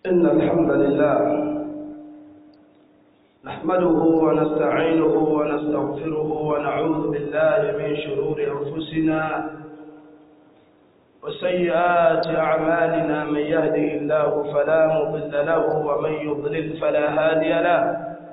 إن الحمد لله نحمده ونستعينه ونستغفره ونعوذ بالله من شرور أنفسنا وسيئات أعمالنا من يهده الله فلا مضل له ومن يضلل فلا هادي له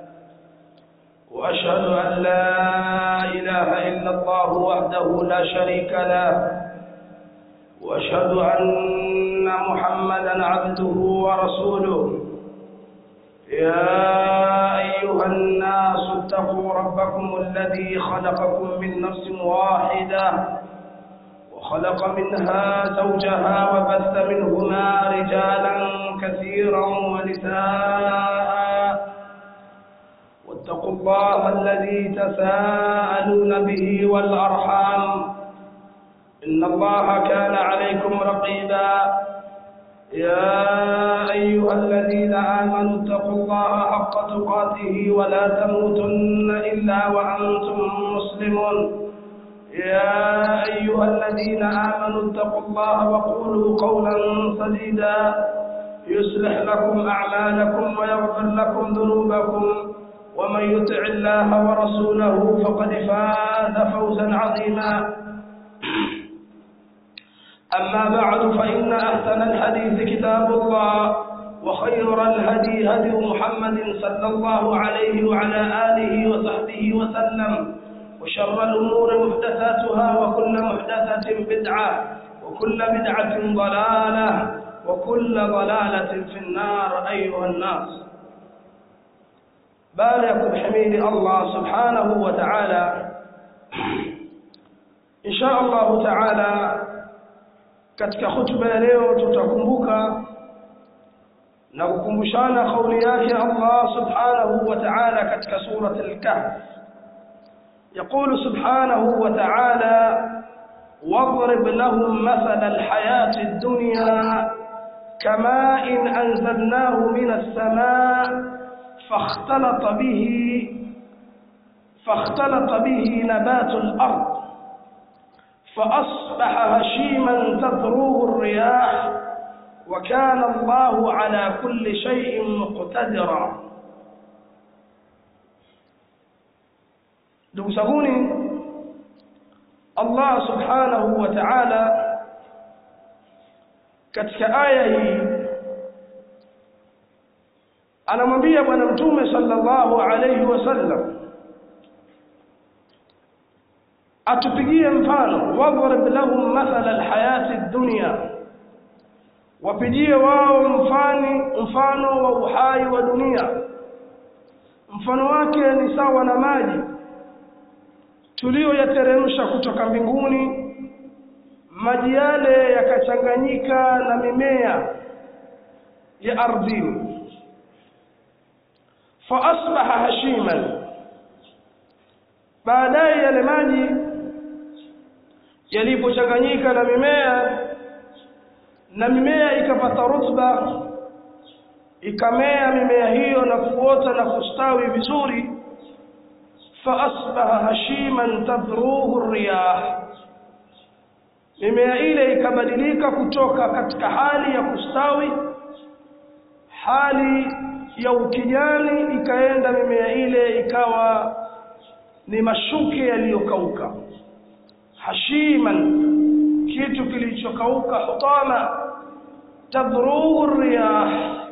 وأشهد أن لا إله إلا الله وحده لا شريك له وأشهد أن محمدا عبده ورسوله يا أيها الناس اتقوا ربكم الذي خلقكم من نفس واحدة وخلق منها زوجها وبث منهما رجالا كثيرا ونساء واتقوا الله الذي تساءلون به والأرحام إن الله كان عليكم رقيبا يا أيها الذين آمنوا اتقوا الله حق تقاته ولا تموتن إلا وأنتم مسلمون يا أيها الذين آمنوا اتقوا الله وقولوا قولا سديدا يصلح لكم أعمالكم ويغفر لكم ذنوبكم ومن يطع الله ورسوله فقد فاز فوزا عظيما أما بعد فإن أحسن الحديث كتاب الله وخير الهدي هدي محمد صلى الله عليه وعلى آله وصحبه وسلم وشر الأمور محدثاتها وكل محدثة بدعة وكل بدعة ضلالة وكل ضلالة في النار أيها الناس بارك بحميد الله سبحانه وتعالى إن شاء الله تعالى katika hutuba ya leo tutakumbuka na kukumbushana kauli yake Allah subhanahu wa ta'ala katika surat al-kahf يقول سبحانه وتعالى واضرب لهم مثل الحياة الدنيا كماء إن أنزلناه من السماء فاختلط به فاختلط به نبات الأرض فأصبح هشيما تذروه الرياح وكان الله على كل شيء مقتدرا ndugu zanguni Allah subhanahu wa ta'ala katika aya hii anamwambia bwana mtume sallallahu alayhi wasallam atupigie mfano wadhrib lahum mathala alhayati ad-dunya wapigie wao mfani mfano wa uhai wa dunia mfano wake ni sawa na maji tuliyoyateremsha kutoka mbinguni maji yale yakachanganyika na mimea ya ardhini fa asbaha hashiman baadaye yale maji yalipochanganyika na mimea na mimea ikapata rutba ikamea mimea hiyo na kuota na kustawi vizuri fa asbaha hashiman tadruhu riyah mimea ile ikabadilika kutoka katika hali ya kustawi hali ya ukijani ikaenda mimea ile ikawa ni mashuke yaliyokauka hashiman kitu kilichokauka hutama tadruhu riyah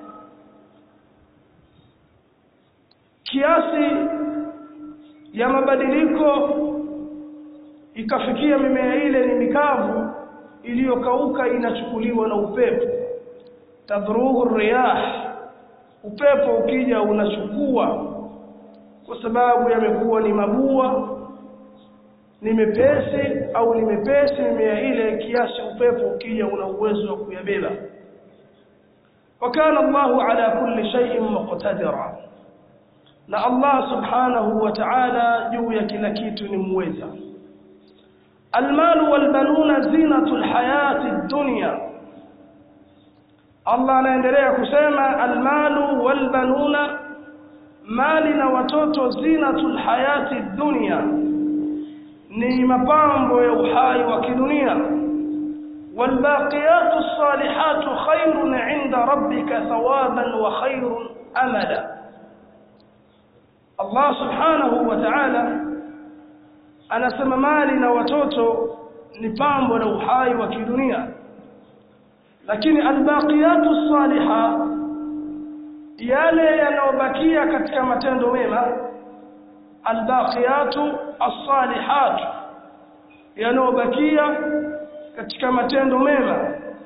kiasi ya mabadiliko ikafikia mimea ile ni mikavu iliyokauka inachukuliwa na upepo tadruhu riyah upepo ukija unachukua kwa sababu yamekuwa ni mabua ni mepesi au ni mepesi mimea ile kiasi upepo ukija una uwezo wa kuyabeba wakana Allahu ala kulli shay'in muqtadira na Allah subhanahu wa ta'ala juu ya kila kitu ni muweza almalu walbanuna zinatul hayati dunya Allah anaendelea kusema almalu walbanuna mali na watoto zinatul hayati dunya ni mapambo ya uhai wa kidunia والباقيات الصالحات خير عند ربك ثوابا وخير أملا الله سبحانه وتعالى anasema mali na watoto ni pambo la uhai wa kidunia lakini albaqiyatu saliha yale yanayobakia katika matendo mema albaqiyatu as-salihat yanayobakia katika matendo mema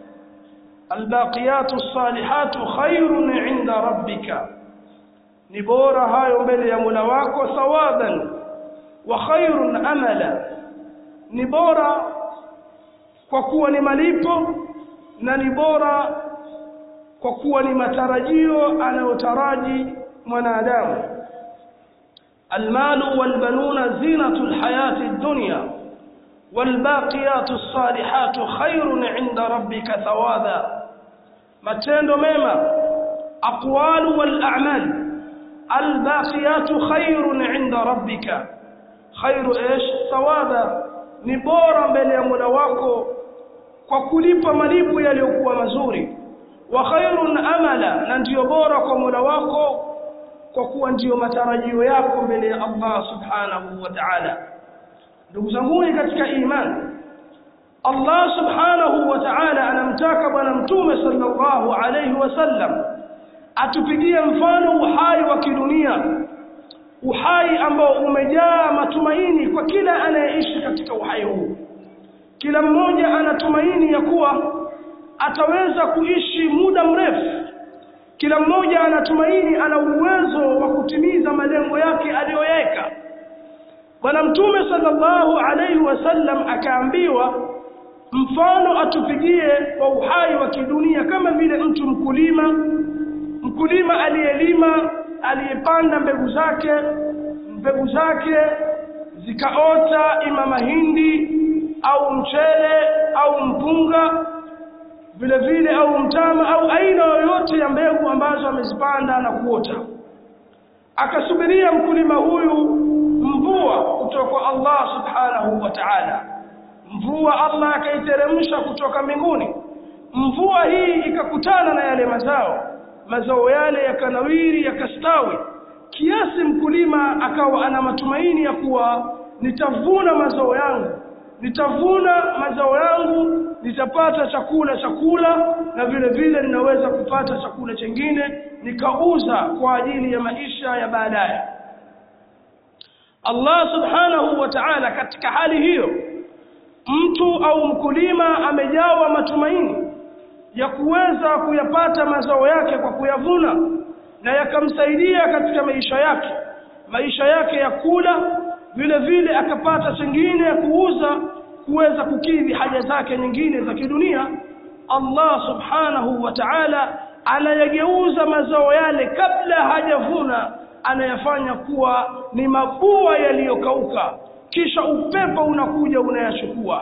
albaqiyatu as-salihatu khairun 'inda rabbika ni bora hayo mbele ya Mola wako thawaban wa khairun amala ni bora kwa kuwa ni malipo na ni bora kwa kuwa ni matarajio anayotaraji mwanadamu المال والبنون زينة الحياة الدنيا والباقيات الصالحات خير عند ربك ثوابا matendo mema aqwalu wal a'mal albaqiyatu khairun 'inda rabbika khairu ish thawaba ni bora mbele ya Mola wako kwa kulipa malipo yaliyokuwa mazuri wa khairun amala na ndiyo bora kwa Mola wako kwa kuwa ndiyo matarajio yako mbele ya Allah subhanahu wa ta'ala ndugu zangu katika imani Allah subhanahu wa ta'ala anamtaka bwana mtume sallallahu alayhi wasallam atupigie mfano uhai wa kidunia uhai ambao umejaa matumaini kwa kila anayeishi katika uhai huu kila mmoja anatumaini ya kuwa ataweza kuishi muda mrefu kila mmoja anatumaini ana uwezo wa kutimiza malengo yake aliyoweka bwana mtume sallallahu alayhi wasallam akaambiwa mfano atupigie wa uhai wa kidunia kama vile mtu mkulima mkulima aliyelima aliyepanda mbegu zake mbegu zake zikaota ima mahindi au mchele au mpunga vile vile au mtama au aina yoyote ya mbegu ambazo amezipanda na kuota akasubiria mkulima huyu mvua kutoka kwa Allah subhanahu wa ta'ala mvua Allah akaiteremsha kutoka mbinguni mvua hii ikakutana na yale mazao mazao yale yakanawiri yakastawi kiasi mkulima akawa ana matumaini ya kuwa nitavuna mazao yangu nitavuna mazao yangu nitapata chakula chakula na vile vile ninaweza kupata chakula chengine nikauza kwa ajili ya maisha ya baadaye Allah subhanahu wa ta'ala katika hali hiyo mtu au mkulima amejawa matumaini ya kuweza kuyapata mazao yake kwa kuyavuna na yakamsaidia katika maisha yake maisha yake ya kula vile vile akapata chengine ya kuuza kuweza kukidhi haja zake nyingine za kidunia Allah subhanahu wa ta'ala anayageuza mazao yale kabla hajavuna anayafanya kuwa ni mabua yaliyokauka kisha upepo unakuja unayachukua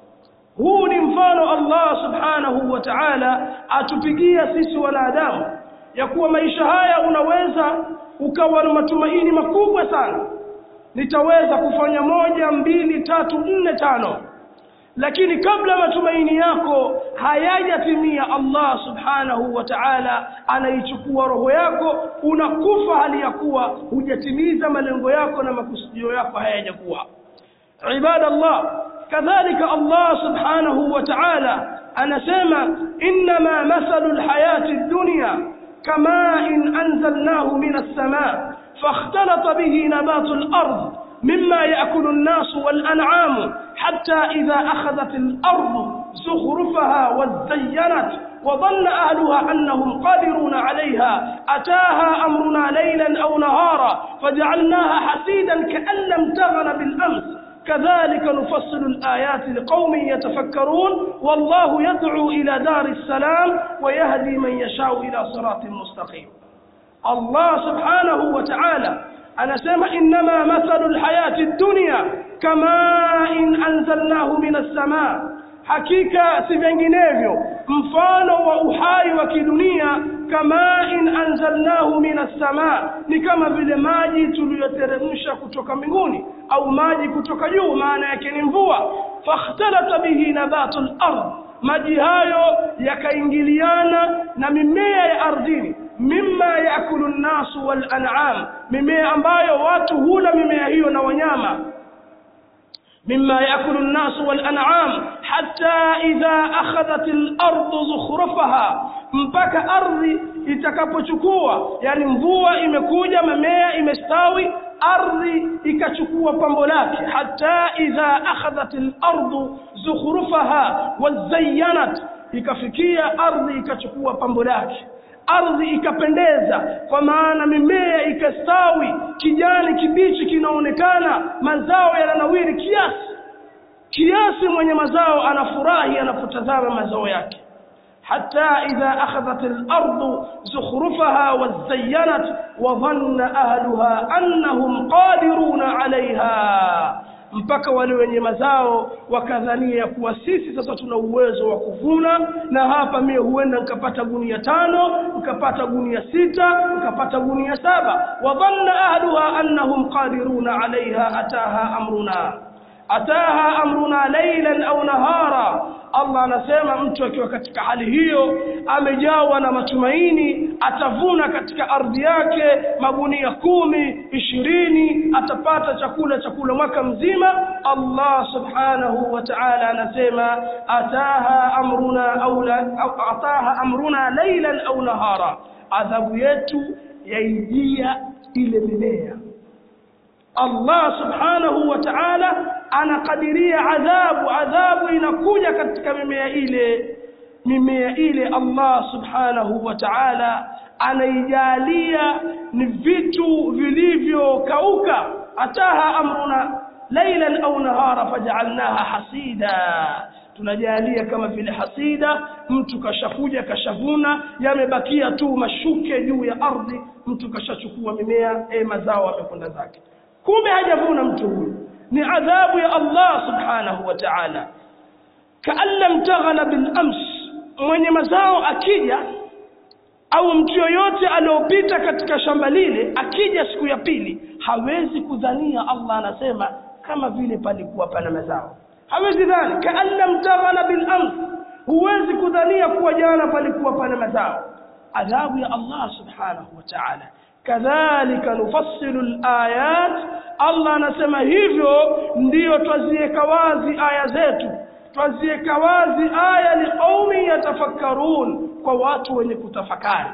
huu ni mfano Allah subhanahu wa ta'ala atupigia sisi wanadamu ya kuwa maisha haya unaweza ukawa na matumaini makubwa sana nitaweza kufanya moja mbili tatu nne tano lakini kabla matumaini yako hayajatimia Allah subhanahu wa ta'ala anaichukua roho yako unakufa hali ya kuwa hujatimiza malengo yako na makusudio yako hayajakuwa ibadallah kadhalika Allah subhanahu wa ta'ala anasema inma mathalu alhayati ad-dunya kama in anzalnahu min as-samaa فاختلط به نبات الأرض مما يأكل الناس والأنعام حتى إذا أخذت الأرض زخرفها وزينت وظن أهلها أنهم قادرون عليها أتاها أمرنا ليلا أو نهارا فجعلناها حسيدا كأن لم تغن بالأمس كذلك نفصل الآيات لقوم يتفكرون والله يدعو إلى دار السلام ويهدي من يشاء إلى صراط مستقيم Allah subhanahu wa ta'ala anasema innama mathalu alhayati ad-dunya kama in anzalnahu minas samaa hakika si vinginevyo mfano wa uhai wa kidunia kama in anzalnahu minas samaa ni kama vile maji tuliyoteremsha kutoka mbinguni au maji kutoka juu maana yake ni mvua fakhtalata bihi nabatul ardh maji hayo yakaingiliana na mimea ya ardhini mimma yaakulu nnasu wal an'am mimea ambayo watu hula mimea hiyo na wanyama مما يأكل الناس والأنعام حتى إذا أخذت الأرض زخرفها mpaka ardhi itakapochukua yani mvua imekuja mamea imestawi ardhi ikachukua pambo lake hata idha akhadhat al-ardu zukhrufaha wazayyanat ikafikia ardhi ikachukua pambo lake ardhi ikapendeza kwa maana mimea ikastawi kijani kibichi kinaonekana mazao yananawiri kiasi kiasi mwenye mazao anafurahi anapotazama mazao yake حتى إذا أخذت الأرض زخرفها وزينت وظن أهلها أنهم قادرون عليها mpaka wale wenye mazao wakadhania kuwa sisi sasa tuna uwezo wa kuvuna na hapa mie huenda nikapata gunia tano nikapata gunia sita nikapata gunia saba wadhanna ahluha annahum qadiruna alaiha ataha amruna ataha amruna laylan au nahara Allah anasema mtu akiwa katika hali hiyo amejawa na matumaini atavuna katika ardhi yake magunia kumi ishirini atapata chakula chakula mwaka mzima Allah subhanahu wa ta'ala anasema ataha amruna au la, ataha amruna laylan au nahara adhabu yetu yaijia ile mimea Allah subhanahu wa ta'ala anakadiria adhabu adhabu inakuja katika mimea ile mimea ile Allah subhanahu wa ta'ala anaijalia ni vitu vilivyokauka ataha amruna laylan au nahara faj'alnaha hasida tunajalia kama vile hasida mtu kashakuja kashavuna yamebakia tu mashuke juu ya ardhi mtu kashachukua mimea e mazao amekwenda zake kumbe hajavuna mtu huyu ni adhabu ya Allah subhanahu wa ta'ala kaan lam taghna bil ams mwenye mazao akija au mtu yoyote aliyopita katika shamba lile akija siku ya pili hawezi kudhania Allah anasema kama vile palikuwa pana mazao hawezi dhani kaan lam taghna bil ams huwezi kudhania kuwa jana palikuwa pana mazao adhabu ya Allah subhanahu wa ta'ala kadhalika nufassilu alayat Allah anasema hivyo ndiyo twaziweka wazi aya zetu twaziweka wazi aya liqaumi yatafakkarun kwa watu wenye kutafakari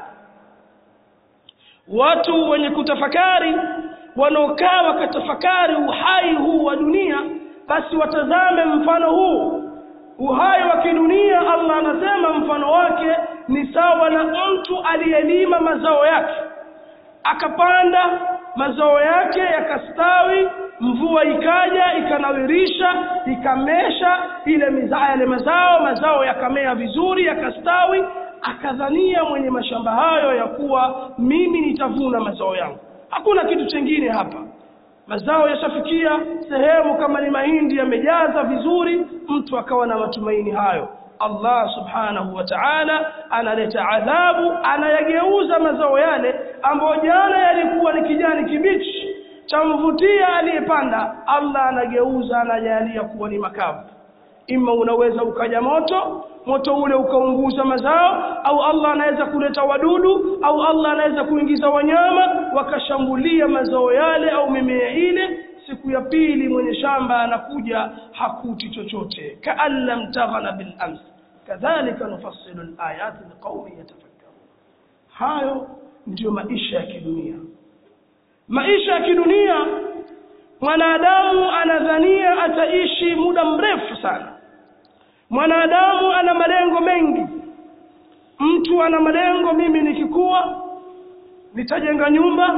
watu wenye kutafakari wanaokaa wakatafakari uhai huu wa dunia basi watazame mfano huu uhai wa kidunia Allah anasema mfano wake ni sawa na mtu aliyelima mazao yake akapanda mazao yake yakastawi mvua ikaja ikanawirisha ikamesha ile mizaa yale mazao mazao yakamea vizuri yakastawi akadhania mwenye mashamba hayo ya kuwa mimi nitavuna mazao yangu hakuna kitu chengine hapa mazao yashafikia sehemu kama ni mahindi yamejaza vizuri mtu akawa na matumaini hayo Allah subhanahu wa ta'ala analeta adhabu anayageuza mazao yale ambayo jana yalikuwa ni kijani kibichi chamvutia aliyepanda Allah anageuza anajalia kuwa ni makavu ima unaweza ukaja moto moto ule ukaunguza mazao au Allah anaweza kuleta wadudu au Allah anaweza kuingiza wanyama wakashambulia mazao yale au mimea ile siku ya pili mwenye shamba anakuja hakuti chochote kaan lam taghna bil ams kadhalika nufassilu alayati liqaumin yatafakkarun hayo ndiyo maisha ya kidunia maisha ya kidunia mwanadamu anadhania ataishi muda mrefu sana mwanadamu ana malengo mengi mtu ana malengo mimi nikikuwa nitajenga nyumba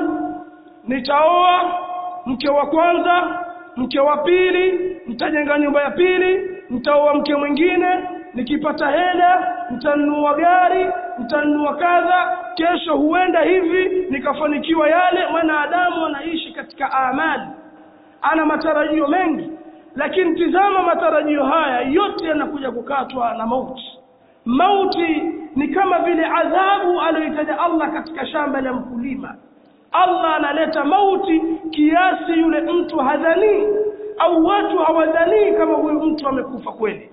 nitaoa mke wa kwanza mke wa pili nitajenga nyumba ya pili nitaoa mke mwingine nikipata hela nitanunua gari nitanunua kadha kesho huenda hivi nikafanikiwa yale mwanadamu anaishi katika amali ana matarajio mengi lakini tizama matarajio haya yote yanakuja kukatwa na mauti mauti ni kama vile adhabu aliyoitaja Allah katika shamba la mkulima Allah analeta mauti kiasi yule mtu hadhanii au watu hawadhanii kama huyu mtu amekufa kweli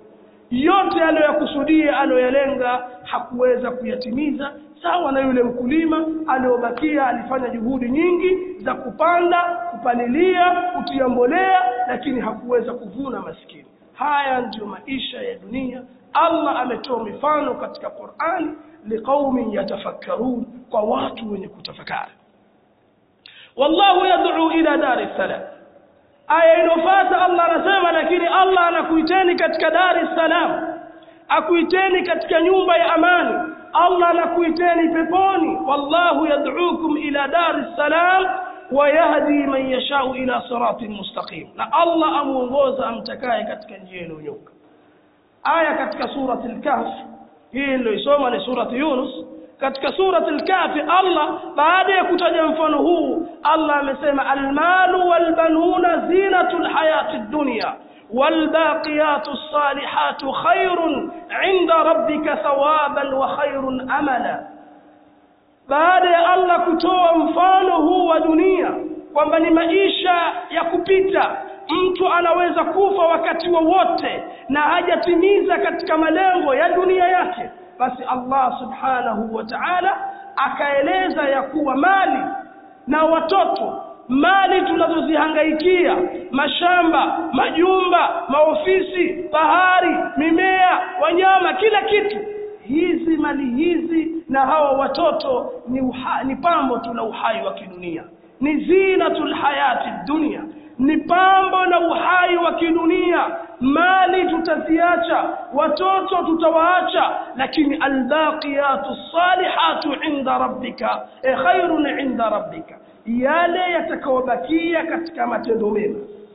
yote aliyoyakusudia aliyoyalenga hakuweza kuyatimiza sawa na yule mkulima aliyobakia alifanya juhudi nyingi za kupanda kupalilia kutia mbolea lakini hakuweza kuvuna maskini haya ndiyo maisha ya dunia allah ametoa mifano katika qurani liqaumin yatafakkarun kwa watu wenye kutafakari wallahu yad'u ila dari salam aya inofata allah anasema lakini allah anakuiteni katika dari salam akuiteni katika nyumba ya amani allah anakuiteni peponi wallahu yad'ukum ila dari salam wayahdi man yashau ila siratin mustaqim na allah amuongoza amtakaye katika njia iliyonyoka aya katika surati al-kahf hii niliyoisoma ni surati yunus katika surati al-kahfi Allah baada ya kutaja mfano huu Allah amesema almalu walbanuna zinatul hayati dunya والباقيات الصالحات خير عند ربك ثوابا وخير املا baada ya Allah kutoa mfano huu wa dunia kwamba ni maisha ya kupita mtu anaweza kufa wakati wowote wa na hajatimiza katika malengo ya dunia yake basi Allah subhanahu wa ta'ala akaeleza ya kuwa mali na watoto mali tunazozihangaikia mashamba majumba maofisi bahari mimea wanyama kila kitu hizi mali hizi na hawa watoto ni, uha, ni pambo tu la uhai wa kidunia ni zinatul hayati dunia ni pambo na uhai wa kidunia mali tutaziacha watoto tutawaacha lakini albaqiyatu salihatu inda rabbika e khairun inda rabbika yale yatakayobakia katika matendo mema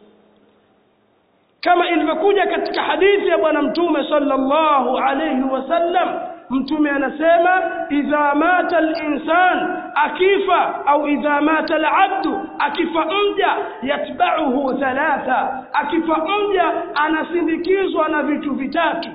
kama ilivyokuja katika hadithi ya bwana mtume sallallahu alayhi wasallam mtume anasema idha mata al-insan akifa au idha mata al-abdu akifa mja yatba'uhu thalatha akifa mja anasindikizwa na vitu vitatu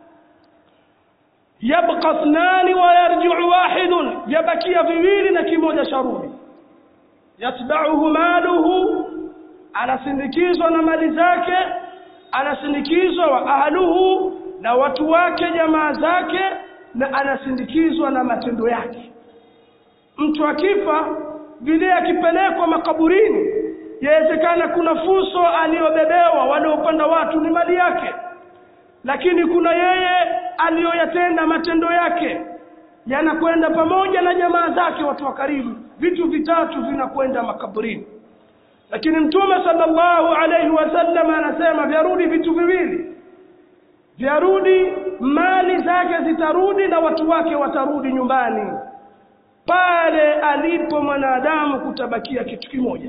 yabqa ithnani wa yarji'u wahidun yabakia viwili na kimoja sharudi yatba'uhu maluhu anasindikizwa na mali zake anasindikizwa wa ahluhu na watu wake jamaa zake na anasindikizwa na matendo yake mtu akifa vile akipelekwa makaburini yawezekana kuna fuso aliyobebewa waliopanda watu ni mali yake lakini kuna yeye aliyoyatenda matendo yake yanakwenda pamoja na jamaa zake watu wa karibu vitu vitatu vinakwenda makaburini lakini mtume sallallahu alayhi wasallam anasema vyarudi vitu viwili vyarudi mali zake zitarudi na watu wake watarudi nyumbani pale alipo mwanadamu kutabakia kitu kimoja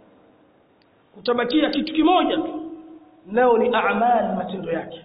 kutabakia kitu kimoja tu leo ni a'mal matendo yake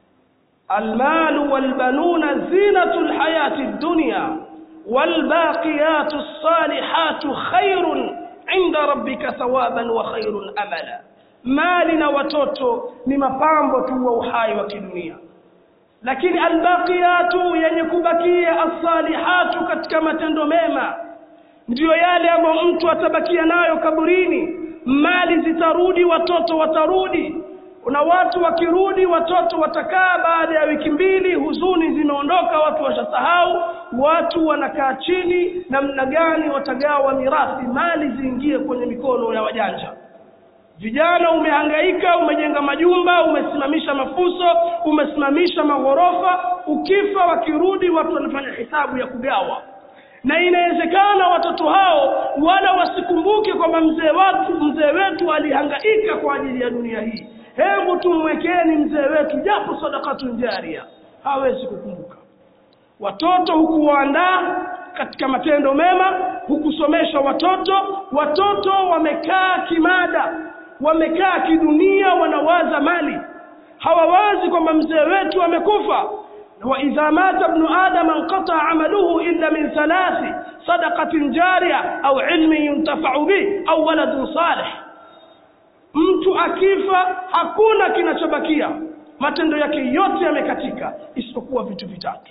almalu walbanuna zinatul hayati dunya والباقيات الصالحات خير عند ربك ثوابا وخير املا mali na watoto ni mapambo tu wa uhai wa kidunia lakini albaqiyatu yenye kubakia as-salihatu katika matendo mema ndiyo yale ambayo mtu atabakia nayo kaburini mali zitarudi watoto watarudi kuna watu wakirudi watoto watakaa baada ya wiki mbili huzuni zimeondoka watu washasahau watu wanakaa chini namna gani watagawa mirathi mali ziingie kwenye mikono ya wajanja vijana umehangaika umejenga majumba umesimamisha mafuso umesimamisha maghorofa ukifa wakirudi watu wanafanya hisabu ya kugawa na inawezekana watoto hao wala wasikumbuke kwamba mzee watu mzee wetu alihangaika kwa ajili ya dunia hii hebu tumwekeni mzee wetu japo sadakatu jaria hawezi kukumbuka watoto hukuwaandaa katika matendo mema hukusomesha watoto watoto wamekaa kimada wamekaa kidunia wanawaza mali hawawazi kwamba mzee wetu amekufa وإذا مات ابن آدم انقطع عمله إلا من ثلاث صدقة جارية أو علم ينتفع به أو ولد صالح mtu akifa hakuna kinachobakia matendo yake yote yamekatika isipokuwa vitu vitatu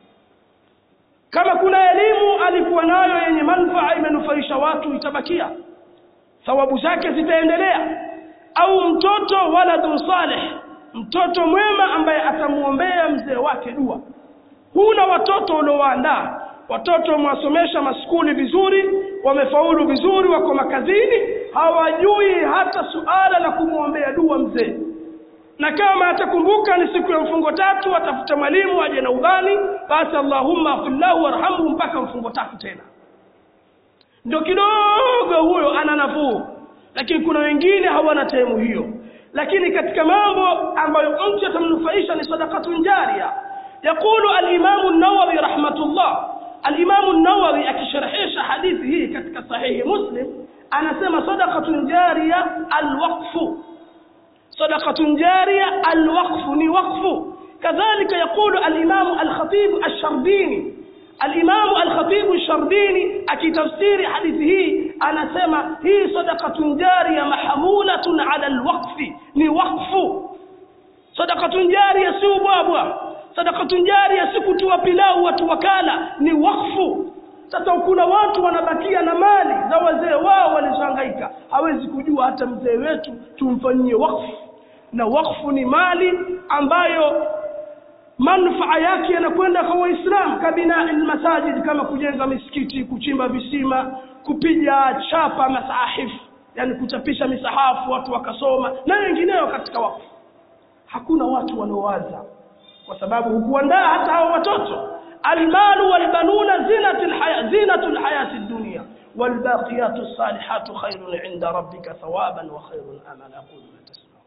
kama kuna elimu alikuwa nayo yenye manufaa imenufaisha watu itabakia thawabu zake zitaendelea au mtoto waladun salih mtoto mwema ambaye atamwombea mzee wake dua huna watoto uliowaandaa watoto wamewasomesha maskuli vizuri wamefaulu vizuri wako makazini hawajui hata suala la kumwombea dua mzee na kama atakumbuka ni siku ya mfungo tatu atafute mwalimu aje na udhani basi allahumma afillahu warhamhu mpaka mfungo tatu tena ndio kidogo huyo ana nafuu lakini kuna wengine hawana temu hiyo lakini katika mambo ambayo mtu atamnufaisha ni sadakatun jaria yaqulu alimamu nawawi rahmatullah alimamu nawawi akisharhisha hadithi hii katika sahihi muslim anasema sadakatun jaria alwaqfu sadakatun jaria alwaqfu ni waqfu kadhalika yaqulu alimamu alkhatibu alsharbini alimamu alkhatibu alsharbini akitafsiri hadithi hii anasema hii sadakatun jaria mahmulatun ala alwaqfi ni waqfu sadakatun jaria si ubwabwa sadakatun jaria si kutua pilau watu wakala ni wakfu sasa kuna watu wanabakia na mali za wazee wao walizohangaika hawezi kujua hata mzee wetu tumfanyie wakfu na wakfu ni mali ambayo manufaa yake yanakwenda kwa waislamu kabina almasajid kama kujenga misikiti kuchimba visima kupiga chapa masahifu yani kuchapisha misahafu watu wakasoma na wengineo katika wakfu hakuna watu wanaowaza kwa sababu hukuandaa hata hao watoto almalu walbanuna zinatul haya zinatul hayati dunya والباقيات الصالحات خير عند ربك ثوابا وخير املا اقول ما تسمعون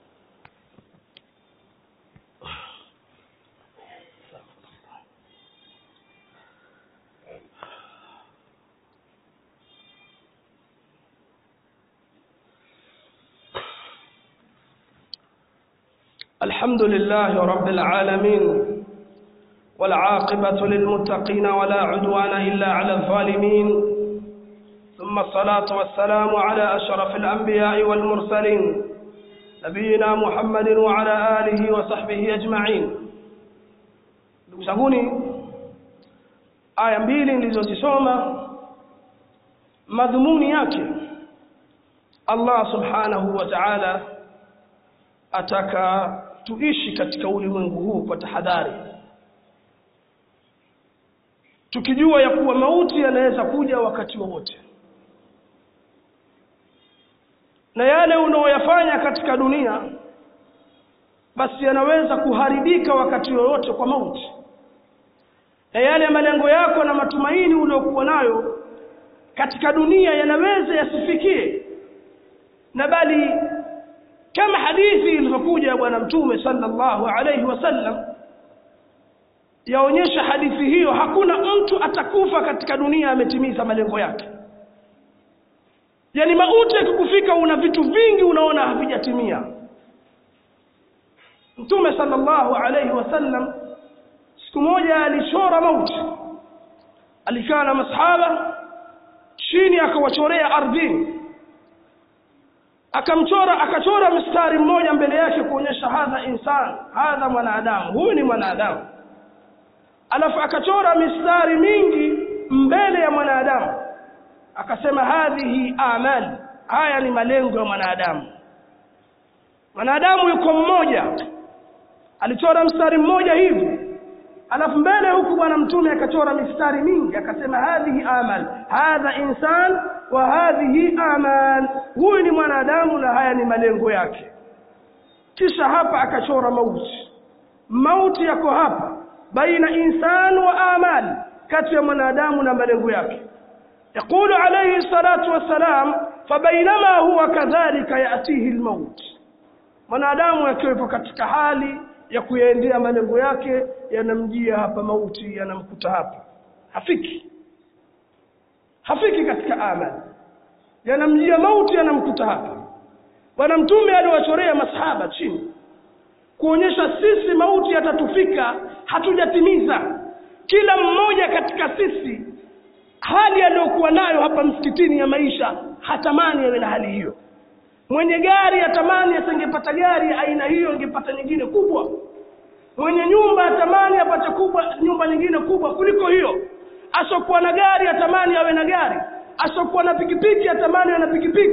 الحمد لله رب العالمين والعاقبة للمتقين ولا عدوان إلا على الظالمين ثم الصلاة والسلام على أشرف الأنبياء والمرسلين نبينا محمد وعلى آله وصحبه أجمعين ndugu aya mbili nilizozisoma madhumuni yake Allah subhanahu wa ta'ala ataka tuishi katika ulimwengu huu kwa tahadhari tukijua ya kuwa mauti yanaweza kuja wakati wowote na yale unaoyafanya katika dunia basi yanaweza kuharibika wakati wowote kwa mauti na yale malengo yako na matumaini uliokuwa nayo katika dunia yanaweza yasifikie na bali kama hadithi ilivyokuja ya bwana mtume sallallahu alayhi wasallam yaonyesha hadithi hiyo hakuna mtu atakufa katika dunia ametimiza malengo yake yani mauti yakikufika una vitu vingi unaona havijatimia mtume sallallahu alayhi wasallam siku moja alichora mauti alikaa na masahaba chini akawachorea ardhini akamchora akachora mstari mmoja mbele yake kuonyesha hadha insan hadha mwanadamu huyu ni mwanadamu alafu akachora mistari mingi mbele ya mwanadamu akasema hadhihi amali haya ni malengo ya mwanadamu mwanadamu yuko mmoja alichora mstari mmoja hivi alafu mbele huku bwana mtume akachora mistari mingi akasema hadhihi amal hadha insan wa hadhihi amal huyu ni mwanadamu na haya ni malengo yake kisha hapa akachora mauti mauti yako hapa baina insan wa amal kati ya mwanadamu na malengo yake يقول عليه الصلاة والسلام فبينما هو كذلك يأتيه الموت mwanadamu akiwepo katika hali ya kuyaendea malengo yake yanamjia hapa mauti yanamkuta hapa hafiki hafiki katika amali yanamjia mauti yanamkuta hapa bwana mtume aliwachorea masahaba chini kuonyesha sisi mauti yatatufika hatujatimiza kila mmoja katika sisi hali aliyokuwa nayo hapa msikitini ya maisha hatamani awe na hali hiyo mwenye gari atamani asingepata gari aina hiyo angepata nyingine kubwa mwenye nyumba atamani apate kubwa nyumba nyingine kubwa kuliko hiyo asokuwa na gari atamani awe na gari asokuwa na pikipiki atamani awe na pikipiki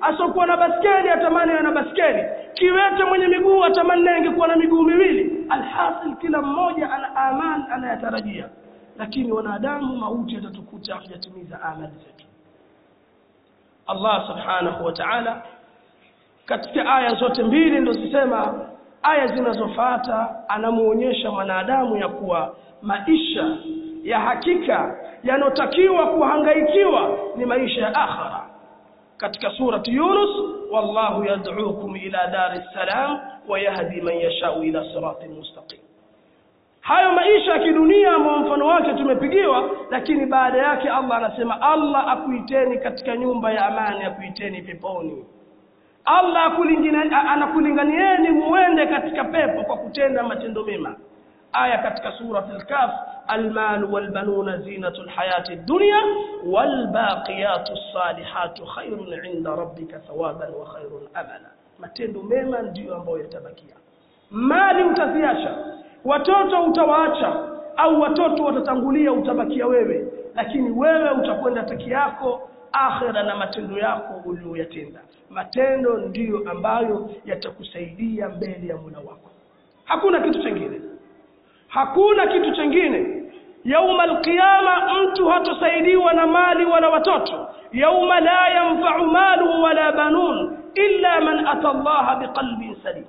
asiokuwa na baskeli atamani ana baskeli kiwete mwenye miguu atamani naye angekuwa na miguu miwili alhasil kila mmoja ana amali anayatarajia lakini wanadamu mauti yatatukuta hatujatimiza amali zetu Allah subhanahu wa ta'ala katika aya zote mbili ndo zisema aya zinazofuata anamuonyesha mwanadamu ya kuwa maisha ya hakika yanotakiwa kuhangaikiwa ni maisha ya akhira katika surati Yunus wallahu yad'ukum ila dari salam wa yahdi man yashau ila siratin mustaqim hayo maisha ya kidunia ambao mfano wake tumepigiwa lakini baada yake Allah anasema Allah akuiteni katika nyumba ya amani akuiteni peponi Allah anakulinganieni muende katika pepo kwa kutenda matendo mema aya katika surat al-kaf المال والبنون زينة الحياة الدنيا والباقيات الصالحات خير عند ربك ثوابا وخير أملا matendo mema ndiyo ambayo yatabakia mali utaziacha watoto utawaacha au watoto watatangulia utabakia wewe lakini wewe utakwenda peke yako akhira na matendo yako uliyoyatenda matendo ndiyo ambayo yatakusaidia mbele ya Mola wako hakuna kitu chengine hakuna kitu chengine yauma alqiyama mtu hatosaidiwa na mali wala watoto yauma la yanfa'u malu wala banun illa man ata Allah biqalbin salim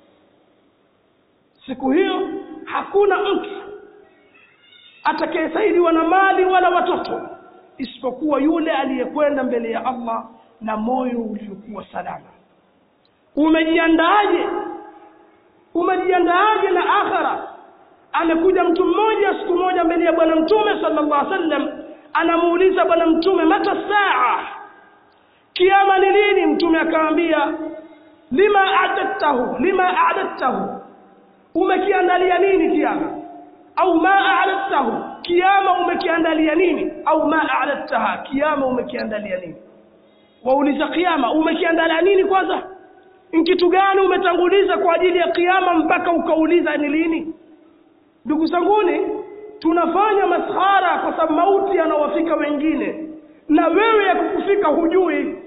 siku hiyo hakuna mtu atakayesaidiwa na mali wala watoto isipokuwa yule aliyekwenda mbele ya Allah na moyo uliokuwa salama umejiandaaje umejiandaaje na akhira amekuja mtu mmoja siku moja mbele ya bwana mtume sallallahu alaihi wasallam anamuuliza bwana mtume mata saa kiama ni lini mtume akamwambia lima a'dadtahu lima a'dadtahu umekiandalia nini kiama au ma a'dadtahu kiama umekiandalia nini au ma a'dadtaha kiama umekiandalia nini wauliza kiama umekiandalia nini kwanza ni kitu gani umetanguliza kwa ajili ya kiama mpaka ukauliza ni lini ndugu zanguni tunafanya maskhara kwa sababu mauti yanawafika wengine na wewe yakukufika hujui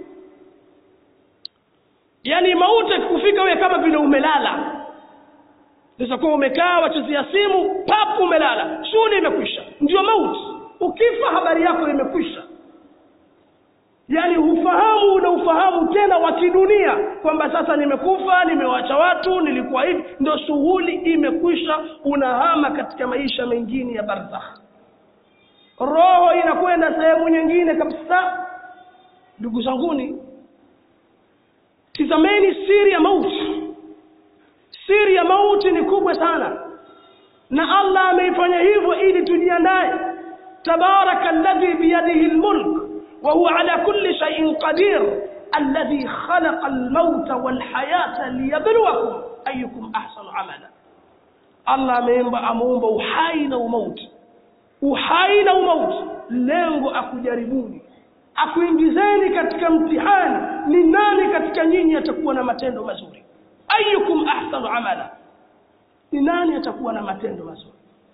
yani mauti yakikufika wewe kama vile umelala sasa kwa umekaa wachezea simu papu umelala shughuli imekwisha ndio mauti ukifa habari yako imekwisha yani ufahamu na ufahamu tena wa kidunia kwamba sasa nimekufa nimewacha watu nilikuwa hivi ndio shughuli imekwisha unahama katika maisha mengine ya barzakh roho inakwenda sehemu nyingine kabisa ndugu zanguni tizameni siri ya mauti siri ya mauti ni kubwa sana na Allah ameifanya hivyo ili tujiandae tabaraka alladhi biyadihi almulk وهو على كل شيء قدير الذي خلق الموت والحياة ليبلوكم أيكم أحسن عملا الله ameumba ameumba uhai na umauti uhai na umauti lengo akujaribuni akuingizeni katika mtihani ni nani katika nyinyi atakuwa na matendo mazuri ayukum ahsanu amala ni nani atakuwa na matendo mazuri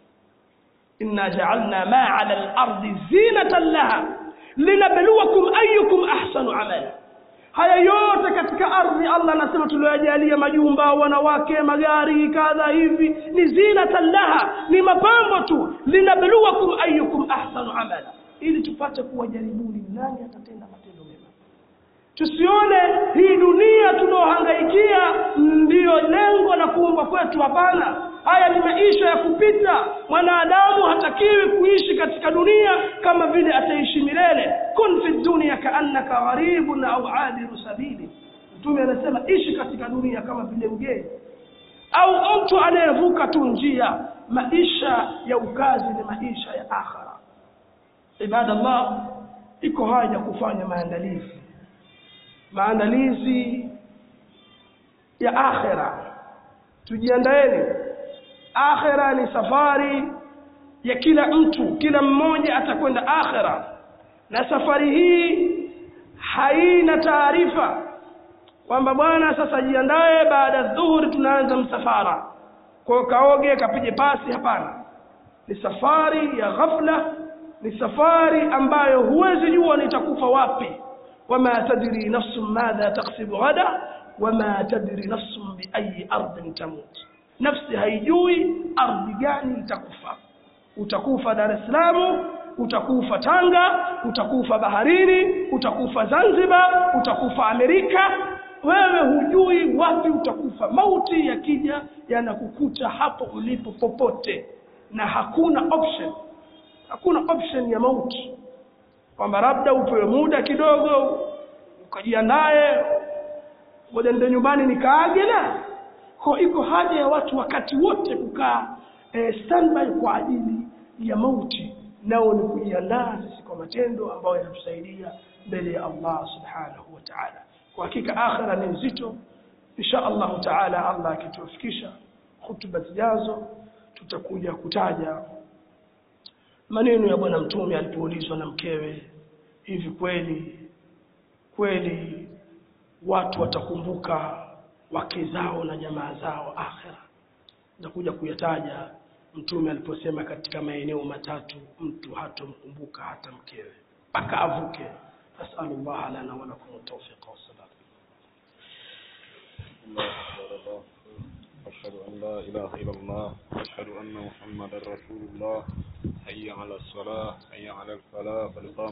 inna ja'alna ma 'ala al-ardi zinatan laha linabluwakum ayyukum ahsanu amala haya yote katika ardhi Allah anasema tuliojalia majumba wanawake magari kadha hivi ni zinatan laha ni mapambo tu linabluwakum ayyukum ahsanu amala ili tupate kuwajaribuni nani atatenda matendo mema tusione hii dunia tunaohangaikia ndiyo lengo la kuumbwa kwetu hapana haya ni maisha ya kupita mwanadamu hatakiwi kuishi katika dunia kama vile ataishi milele kun fi dunia kaannaka gharibun au abiru sabili mtume anasema ishi katika dunia kama vile mgeni au mtu anayevuka tu njia maisha ya ukazi ni maisha ya akhira ibadallah iko haja kufanya maandalizi maandalizi ya akhira tujiandaeni akhira ni safari ya kila mtu kila mmoja atakwenda akhira na safari hii haina taarifa kwamba bwana sasa jiandae baada ya dhuhuri tunaanza msafara kwa kaoge kapige pasi hapana ni safari ya ghafla ni safari ambayo huwezi jua nitakufa wapi wama tadri nafsun madha taksibu ghada wama tadri nafsun biayi ardhin tamut nafsi haijui ardhi gani itakufa utakufa dar es salaam utakufa tanga utakufa baharini utakufa zanzibar utakufa amerika wewe hujui wapi utakufa mauti yakija yanakukuta hapo ulipo popote na hakuna option hakuna option ya mauti kwamba labda upewe muda kidogo ukajiandae ngoja ndio nyumbani nikaage la kwa iko haja ya watu wakati wote kukaa eh, standby kwa ajili ya mauti nao ni kujiandaa sisi kwa matendo ambayo yanatusaidia mbele ya Allah subhanahu wa ta'ala kwa hakika akhira ni nzito insha Allah ta'ala Allah akitufikisha hutuba zijazo tutakuja kutaja maneno ya bwana mtume alipoulizwa na mkewe hivi kweli kweli watu watakumbuka wake zao na jamaa zao akhira nitakuja kuyataja mtume aliposema katika maeneo matatu mtu hatomkumbuka hata mkewe mpaka avuke nasalullah lana walakum tawfiqa wassalam أشهد أن لا إله إلا الله أشهد أن محمدا رسول الله حي على الصلاة حي على الفلاح قد قام